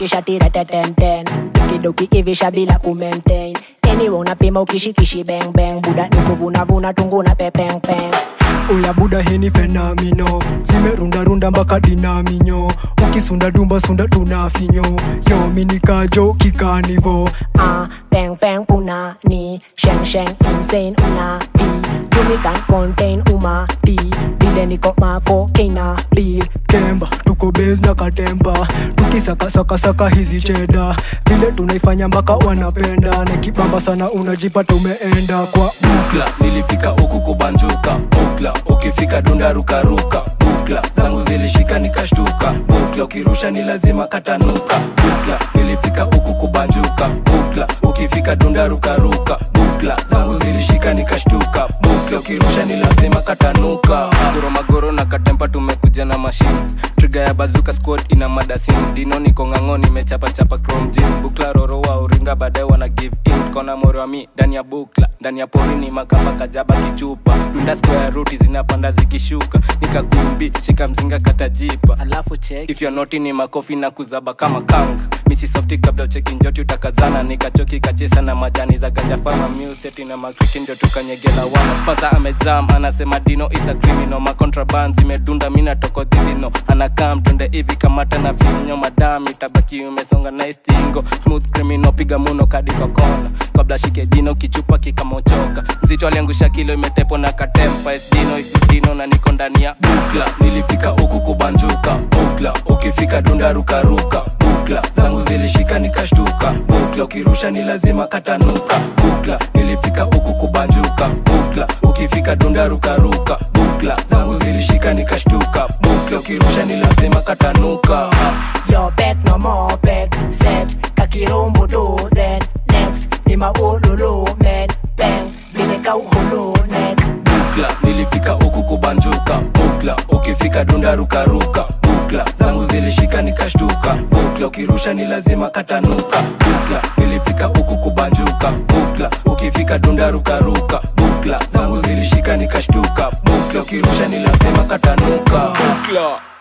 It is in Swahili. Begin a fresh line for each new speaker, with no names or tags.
shikisha tira tetenten tukidoki ivisha bila kumaintain anyway unapima ukishikishi bang bang buda ni kuvunavuna tunguna pepengpeng
Oya buda heni fenamino zimerundarunda mpaka dinaminyo ukisunda dumba sunda tunafinyo yo minikajo kikanivo
ah peng peng punani sheng sheng insane una pi Jumi can contain uma pi vile niko mako kina pi
kemba tuko base na katemba tukisakasakasaka hizi cheda vile tunaifanya mpaka wanapenda na kibamba sana unajipata umeenda kwa
bukla nilifika huku kubanjuka bukla ukifika dunda rukaruka bukla zangu zilishika nikashtuka bukla ukirusha ni lazima katanuka bukla nilifika huku kubanjuka bukla ukifika dunda rukaruka bukla zangu zilishika nikashtuka bukla ukirusha ni lazima katanuka
magoro magoro na katempa tumekuja na mashine triga ya bazuka squad ina madasini dino niko ng'ang'o nimechapa chapa chrome gym bukla roro wa uringa baadaye wana give in kona moro wa mi ndani ya bukla ndani ya pori ni makamba kajaba kichupa dunda square ruti zinapanda zikishuka nikakumbi shika mzinga katajipa alafu check if you're naughty ni makofi na kuzaba kama kanga misi softi kabla ucheki njoti utakazana nikachoki kachesa na majani za ganja fama museti na makriki ndio tukanyegela wana kwanza amejam anasema dino is a criminal macontraband zimedunda mina toko dhilino anakaa mtunde hivi kamata na vinyo madam itabaki umesonga na istingo smooth criminal piga muno kadi kwa kona kabla shike dino kichupa kikamochoka mzito aliangusha kilo imetepo na katempa esdino isidino na niko ndani ya
bukla nilifika huku kubanjuka bukla ukifika dunda rukaruka bukla zangu zilishika nikashtuka bukla ukirusha ni lazima katanuka bukla nilifika huku kubanjuka bukla ukifika dunda rukaruka bukla zangu zilishika nikashtuka bukla ukirusha ni lazima katanuka
Yo bet no more bet set kakirumbu do then next ni maululu men bang vile kauhulu neck
bukla nilifika huku kubanjuka bukla ukifika dunda rukaruka bukla zangu zilishika nikashtuka bukla ukirusha ni lazima katanuka bukla nilifika huku kubanjuka bukla ukifika dunda rukaruka bukla zangu zilishika nikashtuka bukla ukirusha ni lazima katanuka
bukla